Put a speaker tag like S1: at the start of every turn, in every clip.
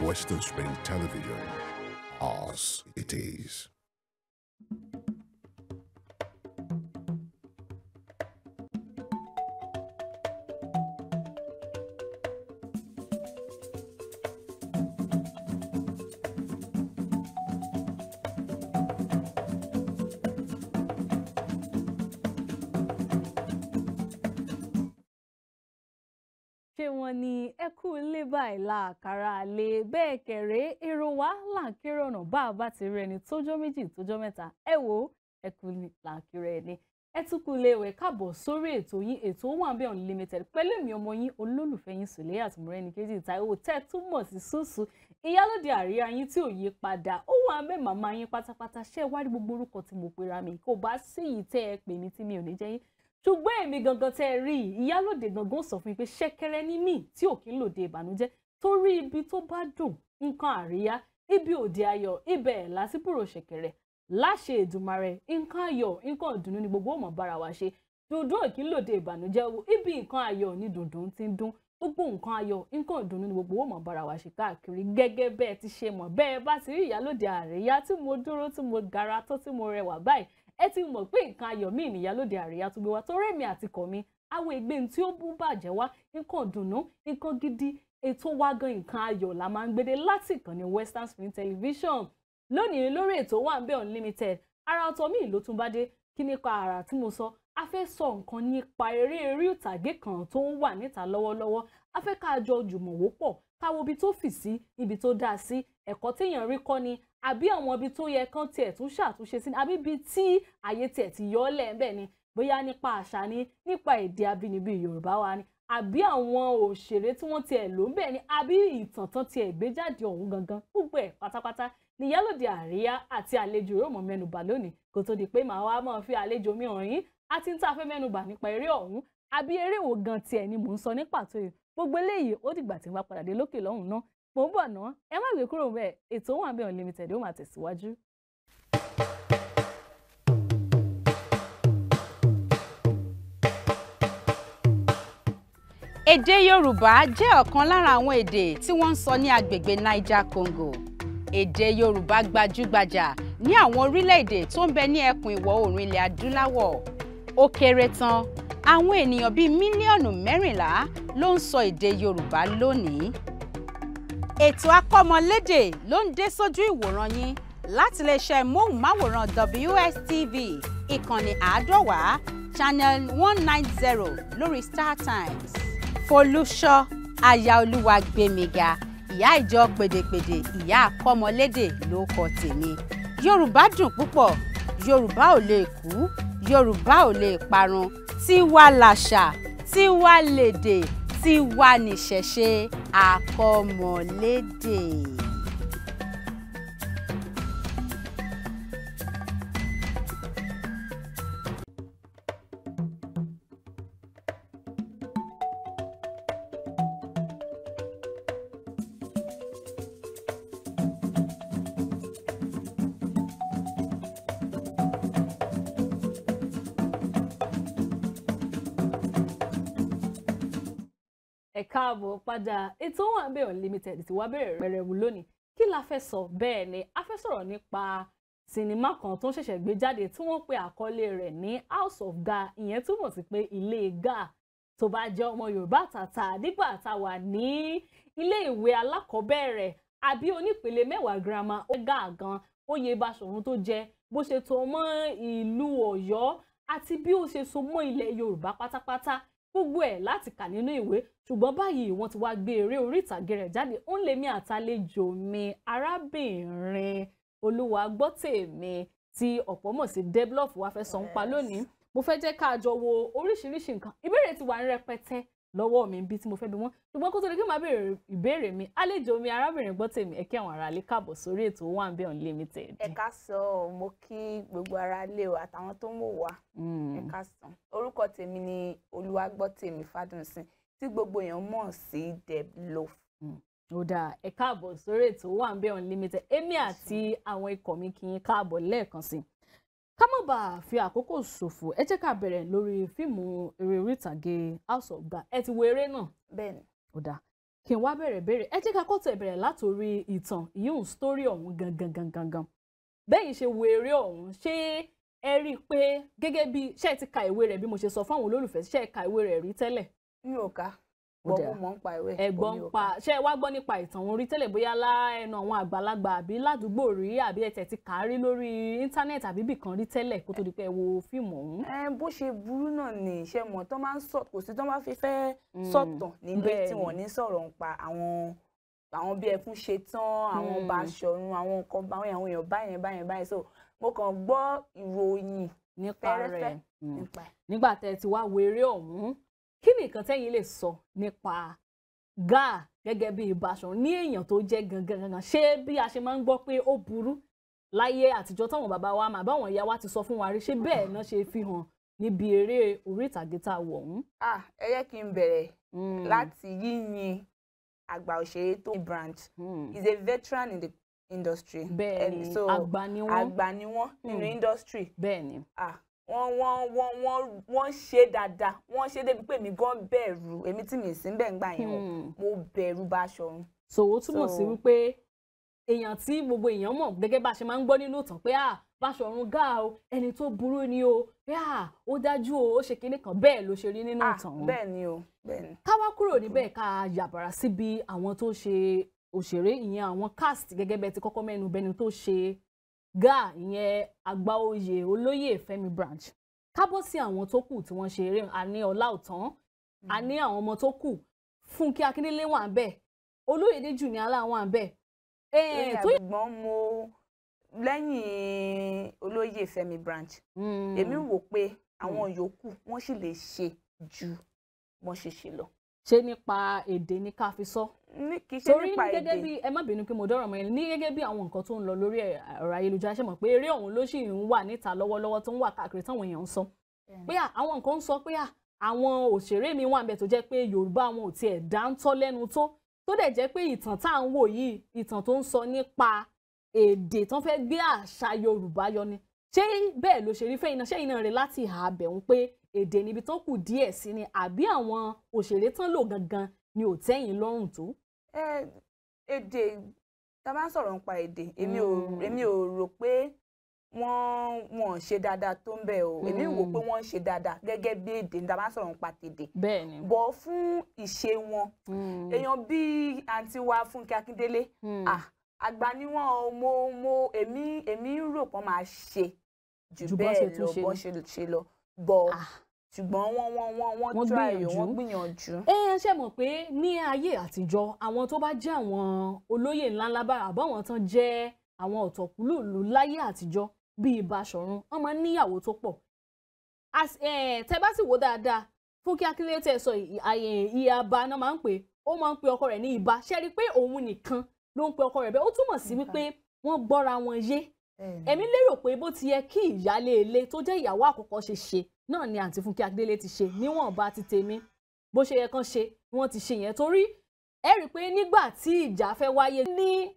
S1: Western Spring Television. Ours it is.
S2: ṣé wọn ní ẹ kú ilé báyìí làkàrà lè bẹ́ẹ̀ kẹ̀rẹ́ èrò wa làǹkéré ọ̀nà bá a bá ti rí ẹni tójọ́ méjì tójọ́ mẹ́ta ẹ wò ó ẹ kú ní làǹkéré ẹni ẹ tún kú ilé ìwẹ̀ káàbọ̀ sórí ètò yín ètò Owambe Unlimited pẹ̀lú èmi ọmọ yín olólùfẹ́ yín Sùlẹ́yà Tìmọ́rẹ́ni kejì Táíwò tẹ́ túmọ̀ sí Súsù ìyálòdì àríyá yín tí ò yí padà Owambe màmá yín pátápátá ṣé ẹ wá rí gbogbo orúkọ tí mo pera mi kò bá sí yìí tẹ́ ẹ pè mí tí mi ò ní jẹ́ yín ṣùgbọ́n èmi gangan tẹ́ ẹ rí i ìyálòdè gangan sọ fún mi pé ṣẹ́kẹ́rẹ́ ní mí tí ò kí ń lòde ìbànújẹ́ torí ibi tó bá dùn nǹkan àríyá ibi òde ayọ̀ ibẹ̀ ẹ̀ lásìbúrò ṣẹ̀kẹ̀rẹ̀ láṣẹ Èdùmàrè nǹkan ayọ̀ nǹkan ìdùnnú ni gbogbo ọmọ bára wa ṣe dùndún ò kí ń lòde ìbànújẹ́ wo ibi nǹkan ayọ̀ ni dùndún ti ń dún gbogbo nǹkan ayọ̀ nǹkan ìdùnnú ni gbogbo ọmọ bára wa ṣe káàkiri gẹ́gẹ́ bẹ́ẹ̀ ti ṣe mọ̀ bẹ́ẹ̀ bá ti rí ìyálòdè àríyá tí mo dúró tí mo gara tó tí mo rẹwà báyìí ẹ ti mọ̀ pé nǹkan ayọ̀ míì nìyálòdè àríyá tó gbé wá torí èmi àti kọ̀ mi àwọn ègbé tí ó bú bàjẹ́ wá nǹkan dùnnú nǹkan gidi ètò wa gan nǹkan ayọ̀ la máa ń gbédé láti ìkànnì Western Spring Television lónìí lórí ètò Owambe Unlimited ara ọ̀tọ̀ míì ló tún bá dé kí nípa ara tí mo sọ a fẹ́ sọ nǹkan nípa eré eré ìtàgé kan tó ń wà níta lọ́wọ́lọ́wọ́ a fẹ́ ká jọ jùmọ̀ wò pọ̀ káwo ibi tó fì sí ibi tó dáa sí ẹ̀kọ́ téèyàn rí kọ́ ni àbí àwọn ibi tó yẹ kán tiẹ̀ tún ṣàtúnṣe sí ni àbí ibi tí àyè tiẹ̀ ti yọ ọ́ lẹ̀ ńbẹ̀ ni bóyá nípa àṣà ni nípa èdè abínibí Yorùbá wa ni àbí àwọn òṣèré tí wọ́n tiẹ̀ lò ń bẹ̀ ni àbí ìtàn tán tiẹ̀ gbé jáde ọ̀hún gangan gbogbo ẹ̀ pátápátá ni Ìyálóde Àríyá àti àlejò yóò mọ̀ mẹ́nubà lónìí kó tó di pé màá wá máa fi àlejò mi hàn yín àti ń tà fẹ́ mẹ́nubà nípa eré ọ̀hún àbí eré wo gan tiẹ̀ ni mò ń sọ ní pàtó yìí gbogbo eléyìí ó dìgbà tí n bá padà dé lókè lọ́hùn náà mò ń bọ̀ ná ẹ má gbé kúrò bẹ́ẹ̀ ètò Owambe Unlimited ó máa tẹ̀síwájú.
S3: Èdè Yorùbá jẹ́ ọ̀kan lára àwọn èdè tí wọ́n ń sọ ní agbègbè Niger Congo. Èdè Yorùbá gbajúgbajà ní àwọn orílẹ̀-èdè tó ń bẹ ní ẹkùn ìwọ̀ oòrùn ilẹ̀ adúláwọ̀. Ó kéré tán àwọn ènìyàn bíi mílíọ̀nù mẹ́rìnlá ló ń sọ èdè Yorùbá lónìí. Ètò akọ́mọlédè ló ń dé sójú ìwòran yín láti iléeṣẹ́ móhùnmáwòrán WSTV ìkànnì àádọ́wàá channel one nine zero lórí StarTimes. Folúṣọ́ aya Olúwagbémiga ìyá ìjọ pèdèpèdè ìyá akọ́mọlédè ló kọ tèmi. Yorùbá dùn púpọ̀ Yorùbá ò lè kú Yorùbá ò lè parun tiwa làṣà tiwa lèdè tiwa nìṣẹ̀ṣe akọ́mọlédè.
S2: ẹ káàbọ̀ padà ètò Owambe Unlimited ti wá bẹ̀rẹ̀ rẹ̀rẹ̀wù lónìí kí la fẹ́ sọ bẹ́ẹ̀ ni a fẹ́ sọ̀rọ̀ nípa sinimá kan tó ń ṣẹ̀ṣẹ̀ gbé jáde tí wọ́n pe àkọlé rẹ̀ ní House of Ga ìyẹn túmọ̀ sí pé ilé Ga tó bá jẹ́ ọmọ Yorùbá tàtà nígbà tá a wà ní ilé ìwé alákọ̀ọ́bẹ̀rẹ̀ àbí onípele mẹ́wàá girama ó Ga gan oyè Baṣọ̀run tó jẹ bó ṣe tó mọ́ ìlú Ọ̀yọ́ àti bí ó ṣe so mọ́ ilẹ̀ Yorùbá pátápátá gbogbo ẹ̀ láti kà nínú ìwé ṣùgbọ́n báyìí wọ́n ti wá gbé eré orí ìtàgé rẹ̀ jáde ó ń lè mí àtàlejò mi arábìnrin Olúwagbọ́tèmi tí ọ̀pọ̀ mọ̀ sí Deblof wá fẹ́ sọ ń pa lónìí mo fẹ́ jẹ́ ká jọ wo oríṣiríṣi nǹkan ìbéèrè ti wà ní rẹpẹtẹ lọ́wọ́ mi bí tí mo fẹ́ bi wọ́n ṣùgbọ́n kó tó di kí n máa béèrè ìbéèrè mi àlejò mi arábìnrin Gbọ́tèmi ẹ kí àwọn aráalé káàbọ̀ sórí ètò Owambe Unlimited.
S4: ẹ ká sọ ọ mo kí gbogbo ara lé o àtàwọn tó ń wò wá ẹ ká sọ orúkọ tèmi ni Olúwagbọ́tèmi Fádùnsìn tí gbogbo èèyàn mọ̀ sí Deblof.
S2: ó dáa ẹ káàbọ̀ sórí ètò Owambe Unlimited èmi àti àwọn ikọ̀ mi kí n káàbọ̀ lẹ́ẹ̀kan sí i ká má bàa fi àkókò ṣòfò ẹ jẹ́ ká bẹ̀rẹ̀ lórí fíìmù eré orí ìtàgé House of Ga ẹ ti wo eré náà
S4: bẹ́ẹ̀ni
S2: ó dáa kí n wá bẹ̀rẹ̀ bẹ̀rẹ̀ ẹ jẹ́ ká kọ́ tẹ̀ bẹ̀rẹ̀ látòrí ìtàn ìyóhùn sítórì ọ̀hún gangan gangan gangan bẹ́yìn ṣe wo eré ọ̀hún ṣé ẹ rí i pé gẹ́gẹ́ bí ṣé ẹ ti ka ìwé rẹ̀ bí mo ṣe sọ fún àwọn olólùfẹ́ ṣé ẹ ka ìwé rẹ̀ rí tẹ́lẹ̀
S4: mi ò ká
S2: Ó
S4: bọ́
S2: dáa.
S4: mo mọ̀ ń pa ìwé
S2: ẹ̀gbọ́n
S4: mi ò
S2: pa
S4: ká.
S2: ṣé ẹ wá gbọ́ nípa ìtàn òun rí tẹ́lẹ̀ bóyá lá ẹnu àwọn àgbàlagbà àbí ládùúgbò rí àbí ẹ tẹ̀ ti kà á rí lórí íńtánẹ́ẹ̀tì àbí bìkan rí tẹ́lẹ̀ kó tó di pé ẹ wo fíìmù ọ̀hún.
S4: ẹ bó ṣe burú náà ni iṣẹ́ mọ̀ tó máa ń sọ kò sí tó máa fi fẹ́ sọ̀tàn nílé
S2: bẹ́ẹ̀
S4: tí
S2: ni.
S4: wọ́n ní sọ̀rọ̀ ń pa àwọn àwọn bí ẹkún ṣe tán àwọn
S2: Mm.
S4: Baṣọ̀run àwọn nǹkan àwọn àwọn èèyàn báyẹn báyẹn báyẹn so mo kàn gbọ́ ìròyìn
S2: nípa
S4: fẹ́rẹ́fẹ́
S2: rẹ̀ Mm.
S4: nípa ẹ̀.
S2: nígbà tẹ́ ẹ ti wá wo eré ọ̀hún kí ni nǹkan tẹ́yin lè sọ nípa Gáà gẹ́gẹ́ bí Baṣọ̀run ní èèyàn tó jẹ́ gangan gangan ṣé bí a ṣe máa ń gbọ́ pé ó burú láyé àtijọ́ táwọn bàbá wa máa báwọn ìyá wa ti sọ fún wa rí ṣé bẹ́ẹ̀ náà ṣe fi hàn níbi eré orí ìtàgé tá a wọ̀ ọ̀hún.
S4: ah ẹ yẹ kí n bẹ̀rẹ̀
S2: Mm.
S4: láti yíyin àgbà òṣèré tó branch
S2: Mm.
S4: is a veteran in the industry
S2: bẹ́ẹ̀
S4: And
S2: ni
S4: so
S2: àgbà ni wọ́n
S4: àgbà ni wọ́n nínú
S2: Mm.
S4: industry
S2: bẹ́ẹ̀ ni
S4: ah wọ́n wọ́n wọ́n wọ́n wọ́n ṣe dáadáa wọ́n ṣe débi pé èmi gan bẹ̀rù èmi tí mi sì ń bẹ̀ ń gbà yẹn o
S2: Hmm.
S4: mo bẹ̀rù Baṣọ̀run
S2: so ó túmọ̀ sí
S4: So-
S2: wípé èèyàn tí gbogbo èèyàn mọ̀ gẹ́gẹ́ bá a ṣe máa ń gbọ́ nínú ìtàn pé ah Baṣọ̀run Gáà o ẹni tó burú ni o pé ah ó dájú o ó ṣe kinní kan bẹ́ẹ̀ ló ṣe rí nínú
S4: ah
S2: ìtàn wọn.
S4: bẹ́ẹ̀ ni o bẹ́ẹ̀ ni
S2: ká wá kúrò níbẹ̀ ká yàbàrà síbi àwọn tó ṣe òṣèré ìyẹn àwọn cast gẹ́gẹ́ bẹ́ẹ̀ ti kọ́kọ́ mẹ́nu bẹni tó ṣe Gáà ìyẹn àgbà oyè olóyè Fẹ́mi Branch ká bọ́ sí àwọn tó kù tí wọ́n ṣe eré a ní Ọláòtán a ní àwọn ọmọ tó kù Fúnkẹ́ Akíndélé wà ń bẹ̀ Olóyèdé Jùníálà wà ń bẹ̀
S4: lórí
S2: tó
S4: àgbọ̀n mo lẹ́yìn olóyè Fẹ́mi branch èmi wò pé àwọn yòókù wọ́n sì lè ṣe ju wọ́n ṣe ṣe lọ
S2: ṣe nípa èdè ní ká fi sọ
S4: ní kì í ṣe
S2: torí
S4: nípa
S2: ní gẹ́gẹ́
S4: èdè
S2: bí ẹ má bínú pé mo dọ́rọ̀ mọ́ yẹn ní gẹ́gẹ́ bí àwọn nǹkan tó ń lọ lórí ọ̀rọ̀ ayélujára ṣe mọ̀ pé eré ọ̀hún ló sì ń wà níta lọ́wọ́lọ́wọ́ tó ń wà káàkiri táwọn èèyàn ń sọ pé à, àwọn nǹkan ń sọ pé à, àwọn òṣèré mi wà ń bẹ tó jẹ́ pé Yorùbá wọn ò tiẹ̀ dáńtọ́ lẹ́nu tó tó dẹ̀ jẹ́ pé ìtàn tá à ń wò yìí ìtàn tó ń sọ nípa èdè tó ń fẹ́ gbé àṣà Yorùbá yọ ni ṣé bẹ́ẹ̀ ló ṣe rí fẹ́yìn náà ṣẹ́yìn náà rẹ láti ìhà abẹ̀hún pé èdè níbi tó kù díẹ̀ sí ni àbí àwọn òṣèré tán lò gangan ni ò tẹ́yìn lọ́rùn tó.
S4: ẹ èdè tá a bá ń sọ̀rọ̀ nípa èdè èmi ò
S2: Mm.
S4: èmi ò rò pé wọ́n wọ́n ṣe dáadáa tó ń bẹ̀ o èmi wò
S2: Mm.
S4: pé wọ́n ń ṣe dáadáa gẹ́gẹ́ bí èdè tá a bá ń sọ̀rọ̀ nípa tèdè
S2: bẹ́ẹ̀ ni.
S4: bọ̀ fún ìṣe wọn èèyàn bíi àǹtí wa Fúnkẹ́ Akíndélé ah àgbà ni wọn o mo mo èmi èmi rò pé wọ́n máa ṣe jù
S2: Ju bọ́n ṣe
S4: bẹ́ẹ̀
S2: tún
S4: lọ
S2: ṣe
S4: bọ́n
S2: ni.
S4: ṣe ṣe lọ bọ̀
S2: Ah.
S4: ṣùgbọ́n wọ́n wọ́n wọ́n
S2: Wọ́n
S4: wọ́n try o
S2: gbìyànjú.
S4: wọ́n gbìyànjú.
S2: ẹ ẹ ṣe mọ̀ pé ní ayé àtijọ́ àwọn tó bá jẹ́ àwọn olóyè ńláńlá bára àbáwọn tán jẹ́ àwọn ọ̀tọ̀kùlùlù láyé àtijọ́ bíi Baṣọ̀run wọ́n máa ń níyàwó tó pọ̀ As- eh, tẹ bá sì wò dáadáa Fúnkẹ́ Akíndélé tẹ sọ ì- àyè ìyàbá náà máa ń pè ó máa ń pe ọkọ rẹ̀ ní ìbá ṣe rí i pé òun nìkan ló ń pe ọkọ rẹ̀ bẹ́ẹ̀ ó túmọ̀ sí
S4: Ìbá.
S2: wípé wọ́n gbọ́ra wọn yé èmi lérò pé bó ti yẹ kí ìyáálé ilé tó jẹ́ ìyàwó àkọ́kọ́ ṣe ṣe náà ni àǹtí Fúnkẹ́ Akíndélé ti ṣe níwọ̀nba ti tèmi bó ṣe yẹ kán ṣe ni wọ́n ti ṣe yẹn torí ẹ rí i pé nígbà tí ìjà fẹ́ wáyé ní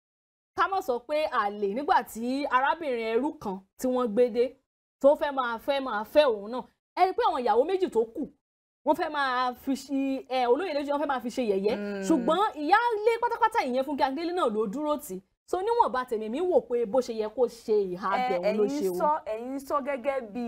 S2: ká má sọ pé àlè nígbà tí arábìnrin ẹrú kan tí wọ́n gbé dé tó fẹ́ máa fẹ́ máa fẹ́ òun náà ẹ rí i pé àwọn ìyàwó méjì tó kù wọ́n fẹ́ máa fi ṣe ẹ olóyè lójú wọ́n fẹ́ máa fi ṣe yẹ̀yẹ́
S4: Mm.
S2: ṣùgbọ́n ìyáálé pátápátá ìyẹn Fúnkẹ́ Akíndélé náà ló dúró tì í so níwọ̀nba tèmi mi wò pé bó ṣe yẹ kó ṣe ìhà
S4: Ẹ,
S2: abẹ̀wọ̀n ló ṣe
S4: ẹ̀yin
S2: o.
S4: sọ ẹ̀yin sọ gẹ́gẹ́ bí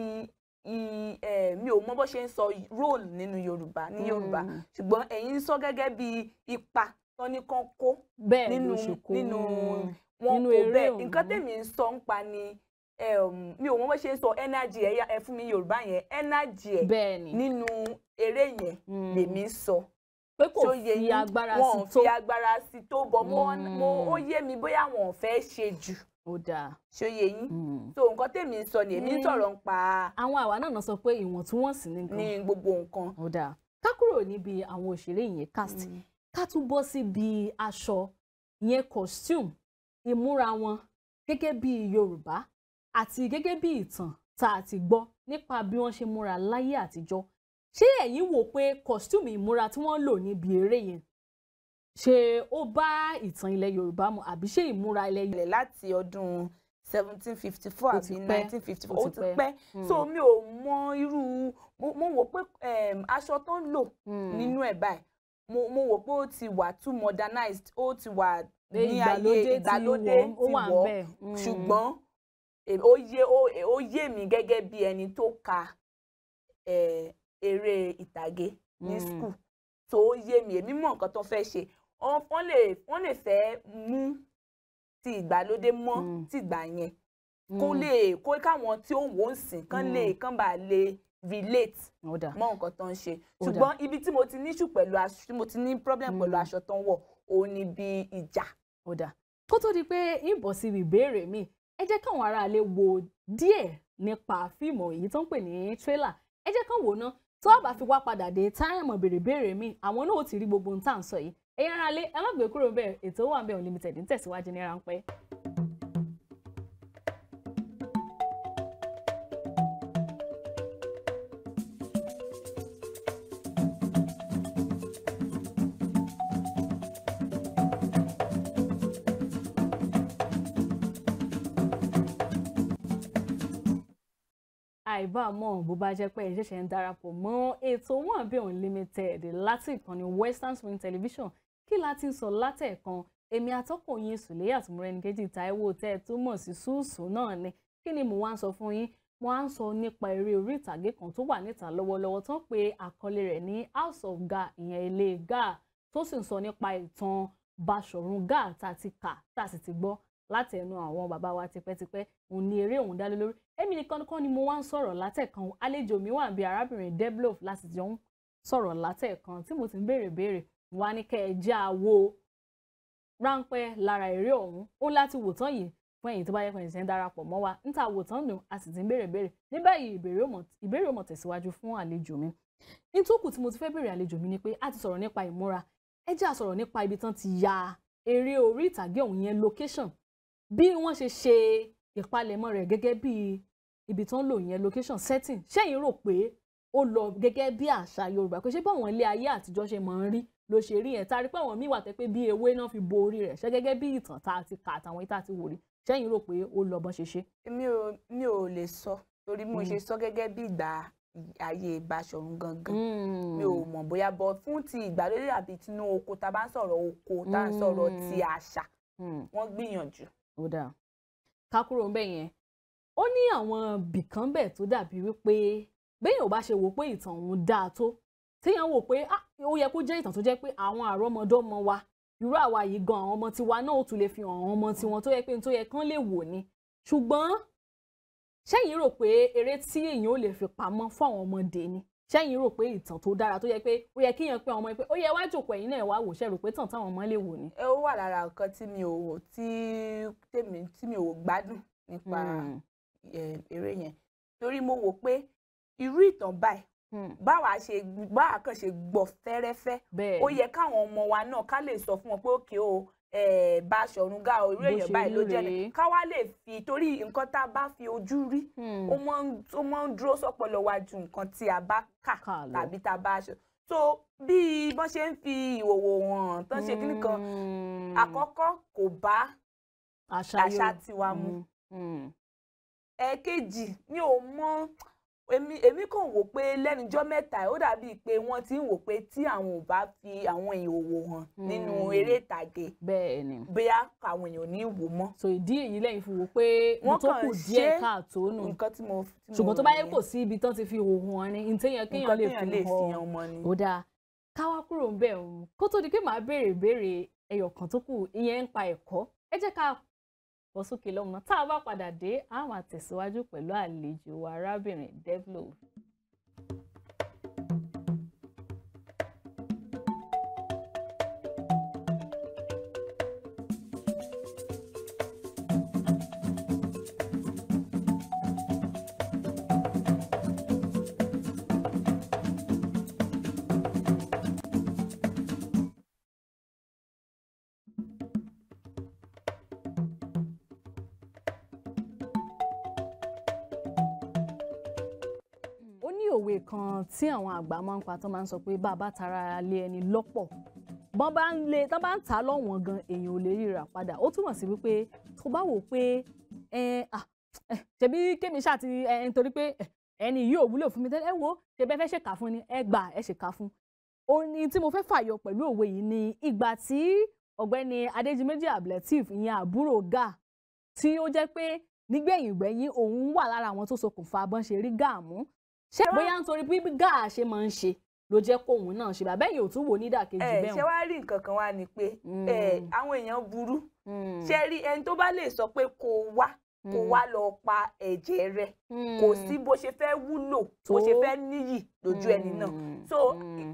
S4: i ẹ, mi ò mọ bó ṣe ń sọ role nínú Yorùbá ní Yorùbá
S2: Mm.
S4: ṣùgbọ́n ẹ̀yin sọ gẹ́gẹ́ bí ipa tán ní kán kó
S2: bẹ́ẹ̀
S4: nínú
S2: ló ṣe kó
S4: nínú
S2: Mm.
S4: wọn
S2: nínú
S4: kò
S2: eré
S4: bẹ́ẹ̀
S2: ọ̀hún.
S4: nǹkan tèmi ń sọ ń pa ni um, mi ò mọ bó ṣe ń sọ energy ẹ yá- ẹ fún mi Yorùbá yẹn energy ẹ
S2: bẹ́ẹ̀ ni
S4: nínú eré yẹn
S2: Mm.
S4: lèmi ń sọ
S2: pé kò
S4: tó yẹ
S2: fi
S4: yín,
S2: agbára
S4: wọn
S2: sí
S4: ò
S2: tó
S4: fi agbára sí tó bọ mo
S2: Mm.
S4: mo ó yé mi bóyá wọn ò fẹ́ ṣe jù
S2: ó dáa.
S4: ṣó yé yín
S2: Mm.
S4: so nǹkan tèmi ń sọ ni èmi ń
S2: Mm.
S4: sọ̀rọ̀ ń pa
S2: àwọn àwa náà náà sọ pé ìwọ̀ntúnwọ̀nsì ní nǹkan
S4: ní gbogbo nǹkan.
S2: ó dáa ká kúrò níbi àwọn òṣèré ìyẹn cast ká tún bọ́ síbi aṣọ ìyẹn costume ìmúra wọn gẹ́gẹ́ bí Yorùbá àti gẹ́gẹ́ bí ìtàn tá a ti gbọ́ nípa bí wọ́n ṣe múra láyé àtijọ́ ṣé ẹ̀yin wò pé costume ìmúra tí wọ́n lò níbi eré yẹn ṣé ó bá ìtàn ilẹ̀ Yorùbá mu àbí ṣé ìmúra ilẹ̀ Yorùbá
S4: ìbẹ̀rẹ̀ láti ọdún seventeen fifty four
S2: Ó ti
S4: àbí
S2: pẹ́,
S4: nineteen fifty
S2: ó
S4: four ó
S2: ti
S4: ti
S2: pẹ́.
S4: pẹ́ so mi ò mọ irú mo mo wò pé em, aṣọ tó ń lò
S2: nínú
S4: nínú ẹ̀ báyìí mo mo wò pé ó ti wà too modernized ó ti wà
S2: Pé
S4: ní ayé ìgbàlódé
S2: wọ̀, ó
S4: ti
S2: wà ń
S4: wọ̀
S2: bẹ̀. Mm.
S4: ṣùgbọ́n eh, ó yé ó- ó yé mi gẹ́gẹ́ bí ẹni tó ka eh, eré ìtàgé ní
S2: Mm.
S4: school tó ó yé mi èmi mọ̀ nǹkan tó fẹ́ ṣe Wọ́n- wọ́n lè wọ́n lè fẹ́ mú ti ìgbàlódé mọ́
S2: Mm.
S4: ti ìgbà yẹn kó
S2: Mm.
S4: lè kó káwọn tí ó wò ó sìn kán lè kán bá lè relate
S2: Ó dà.
S4: mọ nǹkan tó ń ṣe
S2: Ó dà.
S4: ṣùgbọ́n ibi tí mo ti ní issue pẹ̀lú aṣọ tí mo ti ní problem pẹ̀lú
S2: Mm.
S4: aṣọ tó ń wọ̀ òun ni bí ìjà
S2: ó dáa kó tó di pé ń bọ̀ sí ìbéèrè mi ẹ jẹ́ káwọn aráalé wo díẹ̀ nípa fíìmù èyí tó ń pè ní tírélà ẹ jẹ́ kán wò ná tó a bá fi wá padà dé táyàmọ̀ béèrè béèrè mi àwọn náà ó ti rí gbogbo ohun tá à ń sọ yìí ẹ̀yin aráalé ẹ má gbé kúrò bẹ́ẹ̀ ètò wà bẹ́ẹ̀ unlimited ń tẹ̀síwájú ní ráńpẹ́. àìbámọ̀ bó bá jẹ́ pé ẹ ṣẹ̀ṣẹ̀ ń darapọ̀ mọ́ ètò wọn àbí unlimited láti ìkànnì western swing television kí la ti ń sọ látẹ̀ẹ̀kan èmi atọ́kùn yín sùlẹ́yà tùmọ̀rẹ́nìkejì táíwò tẹ́ ẹ túmọ̀ sí ṣùṣù náà ni kí ni mo wá ń sọ fún yín mo wá ń sọ nípa eré orí ìtàgé kan tó wà níta lọ́wọ́lọ́wọ́ tó ń pe àkọlé rẹ̀ ní house of ga ìyẹn ilé ga tó sì ń sọ nípa ìtàn Báṣọ̀run Gáà tá a ti kà tá a sì ti gbọ́ láti ẹnu àwọn bàbá wa tipẹ́tipẹ́ òun ni eré òun dá lé lórí èmi nìkan kọ́ ni mo wá ń sọ̀rọ̀ látẹ̀kan àlejò mi wà bí arábìnrin Deblof láti jọ ń sọ̀rọ̀ látẹ̀kan tí mo ti ń béèrè béèrè wá ní kẹ́ ẹ já a wo ráńpẹ́ lára eré ọ̀hún ó láti wò tán yìí fún ẹ̀yin tó bá yẹ kàn ṣe ń darapọ̀ mọ́ wa níta wò tán nù a sì ti ń béèrè béèrè ní báyìí ìbéèrè ò mọ̀- ìbéèrè ò mọ̀ tẹ̀síwájú fún àlejò mi nítòkù tí mo ti fẹ́ béèrè àlejò mi ni pé a ti sọ̀rọ̀ nípa ìmúra ẹ jẹ́ a sọ̀rọ̀ nípa ibi tán ti ya eré orí ìtàgé ọ̀hún yẹn location bí wọ́n ṣe ṣe ìpalẹ̀mọ́ rẹ̀ gẹ́gẹ́ bí ibi tán lò yẹn location setting ṣẹ́yìn rò pé ó lọ gẹ́gẹ́ bí àṣà Yorùbá pé ṣé báwọn ilé ayé àtijọ́ ṣe máa ń rí ló ṣe rí yẹn tá a rí pé àwọn míì wà tẹ́ pé bí ewé náà fi bo orí rẹ̀ ṣé gẹ́gẹ́ bí ìtàn tá a ti kà àtàwọn ìta ti wò rí ṣẹ́yìn rò pé ó lọ bọ́n ṣe ṣe.
S4: mi ò mi ò lè sọ torí mo
S2: Mm.
S4: ṣe sọ gẹ́gẹ́ bí ìgbà ayé Báṣọ̀run gangan mi ò mọ̀ bóyá bọ́ fún ti ìgbàlódé àbí tinú oko tá a bá ń sọ̀rọ̀ oko tá a ń sọ̀rọ̀ ti àṣà wọ́n gbìyànjú.
S2: ó dáa ká kúrò ń bẹ̀ yẹn ó ní àwọn bìkan bẹ̀ tó dàbí wípé béèyàn ò bá ṣe wò pé ìtàn òun dáa tó téèyàn wò pé ah, ó yẹ kó jẹ́ ìtàn tó jẹ́ pé àwọn àrọ́mọdọ́mọ wa irú àwa yìí gan àwọn ọmọ tiwa náà ó tún lè fi hàn àwọn ọmọ tiwọn tó yẹ pé tó yẹ kán lè wò ni ṣùgbọ́n ṣẹ́yìn rò pé eré tí èèyàn ò lè fi pamọ́ fún àwọn ọmọdé ni ṣẹ́yìn rò pé ìtàn tó dára tó yẹ pé ó yẹ kíyàn pé àwọn ọmọ yẹn pé ó yẹ wá jòkó ẹ̀yin náà wá wò ṣẹ́ rò pé tàn táwọn ọmọ lè wò ni.
S4: ẹ ó wà lára nǹkan tí mi ò wò tí tèmi tí mi ò gbádùn nípa
S2: Hmm.
S4: eh, eré yẹn torí mo wò pé irú ìtàn báyìí
S2: Hmm.
S4: báwa ṣe báwa kàn ṣe gbọ́ fẹ́rẹ́fẹ́
S2: bẹ́ẹ̀
S4: ó yẹ káwọn ọmọ wa náà ká lè sọ fún wọn pé òkè o eh, Báṣọ̀run Gáà o irú
S2: Bó
S4: èèyàn
S2: ṣe
S4: báyìí ló
S2: rí
S4: jẹ́
S2: rèé.
S4: ni ká wá lè fi torí nǹkan tá a bá fi ojú rí
S2: Hmm.
S4: ó máa ń ó máa ń dúró sọ́pọlọ wa ju nǹkan tí a bá kà
S2: Kà lọ.
S4: tàbí tá a bá ṣe so bí wọ́n ṣe ń fi ìhòòhò hàn tán ṣe kíní kan
S2: Hmm.
S4: àkọ́kọ́ kò bá
S2: àṣà
S4: àṣà
S2: Yorùbá.
S4: tiwa mu
S2: Hmm. Hmm.
S4: ẹ̀ẹ̀kejì mi ò mọ èmi èmi kàn wò pé lẹ́nujọ́ mẹ́ta ó dàbíi pé wọ́n ti ń wò pé tí àwọn ò bá fi àwọn ìhòòhò hàn nínú
S2: Hmm.
S4: eré ìtàgé
S2: bẹ́ẹ̀ ni
S4: bóyá àwọn èèyàn ò ní wò mọ́
S2: so ìdí èyí lẹ́yìn fi wò pé
S4: Wọ́n
S2: mo tó
S4: kàn
S2: kù díẹ̀
S4: ṣe
S2: káàtó nù
S4: nǹkan tí mo tí mo
S2: ṣùgbọ́n tó
S4: rò
S2: bá yẹ
S4: nìyẹn.
S2: kò sí ibi tán ti fi òhun hàn ni ntẹ́yẹn kéèyàn
S4: nǹkan
S2: lè
S4: téèyàn
S2: fi
S4: lè fi
S2: hàn
S4: hàn ọmọ ni.
S2: ó dáa káwá kúrò ń bẹ̀ òun kó tó di pé màá béèrè ìbéèrè ẹyọ kan tó kù ìyẹn ń pa ẹ̀kọ́ ẹ jẹ́ ká bọ́ sókè lọ́mọ tá a bá padà dé a máa tẹ̀síwájú pẹ̀lú àlejò wa arábìnrin Deblof. ó ní òwe kan tí àwọn àgbà máa ń pa tó máa ń sọ pé bá a bá tara lé ẹni lọ́pọ̀ bọ́n bá ń lé tán bá ń tà á lọ́wọ́n gan èèyàn ò lè ríra padà ó túmọ̀ sí wípé tó bá wò pé ẹ ah ẹ ṣebí kémi ṣáà ti ẹ nítorí pé ẹ, ẹni yìí ò wúlò fún mi tẹ́lẹ̀ ẹ wo ṣe bẹ́ẹ̀ fẹ́ ṣèkà fún ni ẹ gbà ẹ ṣèkà fún òun ni tí mo fẹ́ fàyọ pẹ̀lú òwe yìí ni ìgbà tí ọ̀gbẹ́ni adéjìméjì abdulateef ìyẹn àbúrò gà tí ó jẹ́ pé nígbẹ̀yìn gbẹ̀yìn òun wà lára àwọn tó ṣokùnfà bọ́n ṣe rí gà mú ṣé bóyá nítorí bí gà ṣe máa ń ṣe ló jẹ́ kóun náà ṣe bàbá yìí ò tún wò nídàkejì
S4: ẹ
S2: bẹ́ẹ̀
S4: ṣé wàá rí nǹkan kan wá ni pé ẹ àwọn èèyàn burú ṣe rí ẹni tó bá lè sọ pé kó wá kó wá lọ pa ẹ̀jẹ̀ rẹ kò sí bó ṣe fẹ́ wúlò bó ṣe fẹ́ níyì lójú ẹni náà so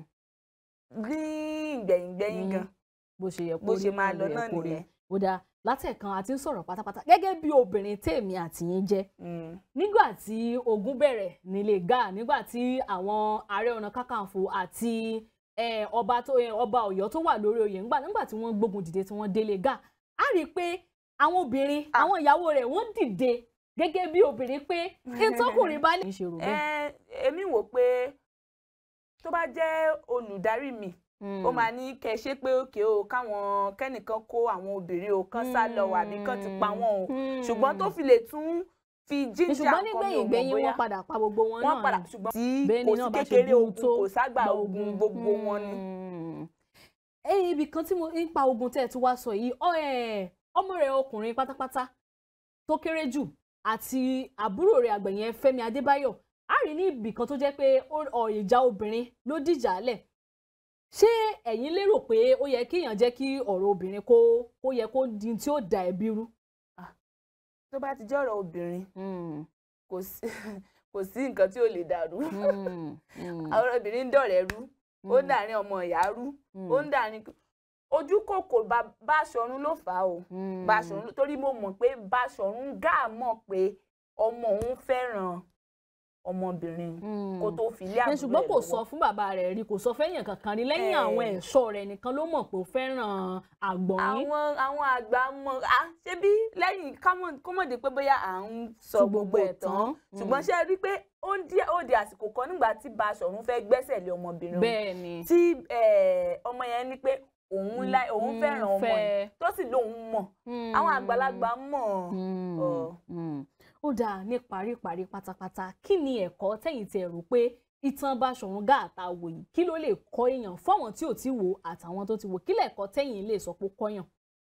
S4: ní ìgbẹ̀yìngbẹ̀yìn gan
S2: bó ṣe yẹ
S4: bó ṣe máa lọ náà
S2: kó rí.
S4: nìyẹn.
S2: ó dáa látẹ̀kan àti ń sọ̀rọ̀ pátápátá gẹ́gẹ́ bí obìnrin tèmi àtìyín jẹ́ nígbà tí ogun bẹ̀rẹ̀ nílé gáà nígbà tí àwọn ààrẹ ọ̀nà kákàǹfò àti eh, ọba tó eh, ọba ọ̀yọ́ tó wà lórí oyè ńgbà nígbà tí wọ́n gbógun dìde tí wọ́n délé gáà á rí i pé àwọn obìnrin àwọn ìyàwó rẹ̀ wọ́n dìde gẹ́gẹ́ bí obìnrin pé ìtọ́kùnrin bá lè ṣe rò bẹ́ẹ̀.
S4: ẹ èmi wò pé tó bá jẹ́ olùdarí mi ó máa ní kẹ ṣe pé òkè o káwọn kẹ́nìkan kó àwọn obìnrin o kán sá lọ àbí kán ti pa wọ́n o ṣùgbọ́n tó fi lè tún fi jíjà
S2: ṣùgbọ́n
S4: nǹkan mi
S2: nígbẹ̀yìn
S4: ò mọ̀
S2: gbẹ̀yìn
S4: bóyá
S2: wọ́n padà pa gbogbo wọn
S4: wọ́n
S2: náà
S4: padà
S2: ni.
S4: ṣùgbọ́n tí
S2: Bẹ́ẹ̀ni
S4: kò
S2: náà
S4: sí
S2: bá ṣe
S4: kékeré
S2: burú
S4: ogun
S2: tó
S4: kò ságbà
S2: gba
S4: ogun gbogbo wọn ni.
S2: Mm. ẹyìn ibì kan tí mo ń pa ogun tẹ́ ẹ tún wá sọ yìí ọ ẹ ọmọ rẹ̀ ọkùnrin pátápátá tó kéré jù àti àbúrò rẹ̀ àgbẹ̀yẹn Fẹ́mi Adébáyọ̀ á rí ní ibì kan tó jẹ́ pé ó- ọ ìjà obìnrin ló dìjà lẹ̀ ṣé ẹ̀yin lérò pé ó yẹ kéèyàn jẹ́ kí ọ̀rọ̀ obìnrin kó kó yẹ kó di tí ó da ẹbí rú.
S4: tó bá ti jẹ́ ọ̀rọ̀ obìnrin kò sí kò sí nǹkan tí ò lè dàrú àwọn obìnrin ń dọ̀rẹ́ rú ó ń dàrin ọmọ ìyá rú ó ń dàrin ojú kòkò Bá- Báṣọ̀run ló fà á o Báṣọ̀run torí mo mọ̀ pé Báṣọ̀run gà mọ̀ pé ọmọ òun fẹ́ràn ọmọbìnrin kó tó fi ilé
S2: ẹ
S4: àbúrò
S2: ṣùgbọ́n
S4: ẹ̀
S2: kò
S4: lọ́wọ́.
S2: sọ fún bàbá rẹ̀ rí kò sọ fẹ́yìn kankan rí lẹ́yìn
S4: Eh.
S2: àwọn ẹ̀ṣọ́ rẹ̀ nìkan ló mọ̀ pé ó fẹ́ràn àgbọ̀nrín.
S4: àwọn àwọn àgbà mọ à ṣé bí lẹ́yìn kámọ- kọ́mọ̀dé pé bóyá à ń sọ
S2: Sọ
S4: gbogbo ẹ̀ tán
S2: Mm.
S4: ṣùgbọ́n ṣe rí i pé ó ń díẹ̀ ó di àsìkò kan nígbà tí Baṣọ̀run fẹ́ gbẹ́sẹ̀ lé ọmọbìnrin òun
S2: bẹ́ẹ̀ ni
S4: tí eh, ọmọ yẹn ní pé òun láì òun
S2: Mm,
S4: fẹ́ràn ọmọ
S2: fẹ́.
S4: yẹn tó sì lóun mọ̀ àwọn àgbàlagbà mọ̀
S2: Mm,
S4: Ọ̀.
S2: mm. ó dáa ní paríparí pátápátá kí ni ẹ̀kọ́ tẹ̀yìn tẹ̀ rò pé ìtàn Báṣọ̀run Gáà tá a wò yìí kí ló lè kọ́ èèyàn fáwọn tí ò tí wò àtàwọn tó ti wò kí lẹ̀kọ́ tẹ̀yìn lè sọ pé ó kọ́yàn.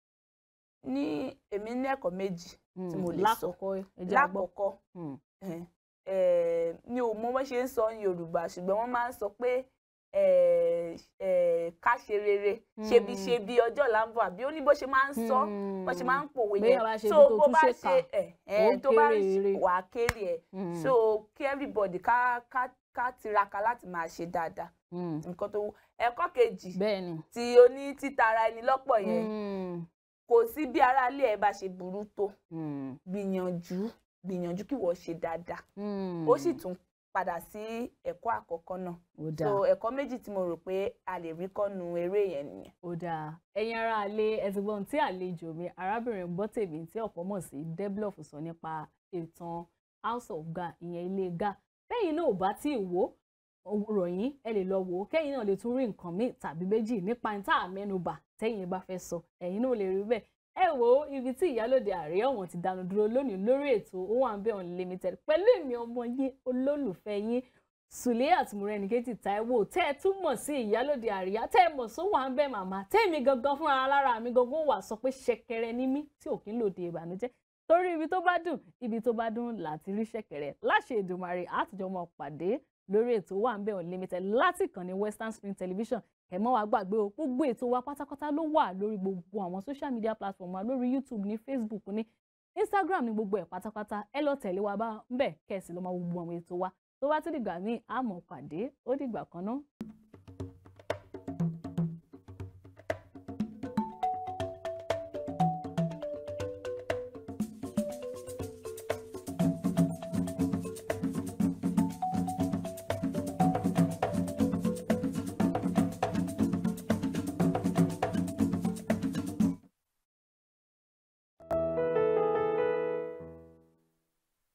S4: ní èmi ní ẹ̀kọ́ méjì tí mo lè sọ
S2: lákọ̀ọ́kọ́ ẹ jẹ́ a gbọ́.
S4: lákọ̀ọ́kọ́
S2: Mm.
S4: eh, eh, mi ò mọ bó ṣe ń sọ ní Yorùbá ṣùgbọ́n wọ́n máa ń sọ pé eh, eh, ká ṣe rere ṣebi
S2: Mm.
S4: ṣebi ọjọ́ là ń bọ̀ àbí ó ní bó ṣe máa ń sọ bó ṣe máa ń pòwe
S2: Béèyàn bá ṣe
S4: so
S2: ibi tó
S4: bó
S2: tún
S4: bá
S2: ṣe
S4: ṣe
S2: kà,
S4: ẹ ẹ
S2: ó
S4: tó bá
S2: kéré ere.
S4: wà á kéré ẹ
S2: Mm.
S4: so kí everybody ká ká ká tiraka láti máa ṣe dáadáa
S2: Mm.
S4: nǹkan tó wù ẹ̀kọ́ kejì
S2: bẹ́ẹ̀ ni.
S4: tí o ní títara ẹni lọ́pọ̀ yẹn
S2: Mm.
S4: kò sí bí aráalé ẹ bá ṣe burú tó
S2: Mm.
S4: gbìyànjú gbìyànjú kí wọ́n ṣe dáadáa
S2: Mm.
S4: ó sì tún padà sí ẹ̀kọ́ àkọ́kọ́ náà
S2: ó dáa.
S4: so ẹ̀kọ́ méjì tí mo rò pé a lè rí kọ́nu eré yẹn nìyẹn.
S2: ó dáa ẹ̀yin ará alẹ́ ẹ ti gbọ́n tí àlejò mi arábìnrin Gbọ́tèmi tí ọ̀pọ̀ mọ̀ sí Deblof sọ nípa ìtàn House of Ga ìyẹn ilé Ga bẹ́yìn náà ò bá tí ì wò ó rọ̀ yín ẹ lè lọ wò ó kẹ́yìn náà lè tún rí nǹkan míì tàbí méjì nípa ní tá a mẹ́nubà tẹ́yìn bá fẹ́ sọ ẹ̀yin náà lè rí bẹ́ẹ̀ ẹ wò ó ibi tí ìyálòde àárẹ̀ ọ̀wọ̀n ti dánu dúró lónìí lórí ètò Owambe Unlimited pẹ̀lú èmi ọmọ yín olólùfẹ́ yín Suliat Morenikeji Taiwo tẹ́ ẹ tún mọ̀ sí ìyálòde àríyá tẹ́ ẹ mọ̀ sọ Owambe màmá tẹ́mi gangan fúnra lára mi gangan wà sọ pé ṣẹ̀kẹ̀rẹ̀ ní mí tí ò kí ń lòde ìbànújẹ́ torí ibi tó bá dùn ibi tó bá dùn láti rí ṣẹ̀kẹ̀rẹ̀ láṣẹ Èdùmàrè àtijọ́ mọ̀ pàdé lórí ètò Owambe Unlimited láti kàn ní Western Spring Television ẹ mọ́ wá gbàgbé o gbogbo ètò wa pátápátá ló wà lórí gbogbo àwọn social media platform wa lórí YouTube ní Facebook ní Instagram ní gbogbo ẹ̀ pátápátá ẹ lọ tẹ̀lé wa bá ń bẹ̀ kẹ́sì ló máa wo gbogbo àwọn ètò wa tó bá tún dìgbà míì àmọ́ pàdé ó dìgbà kan náà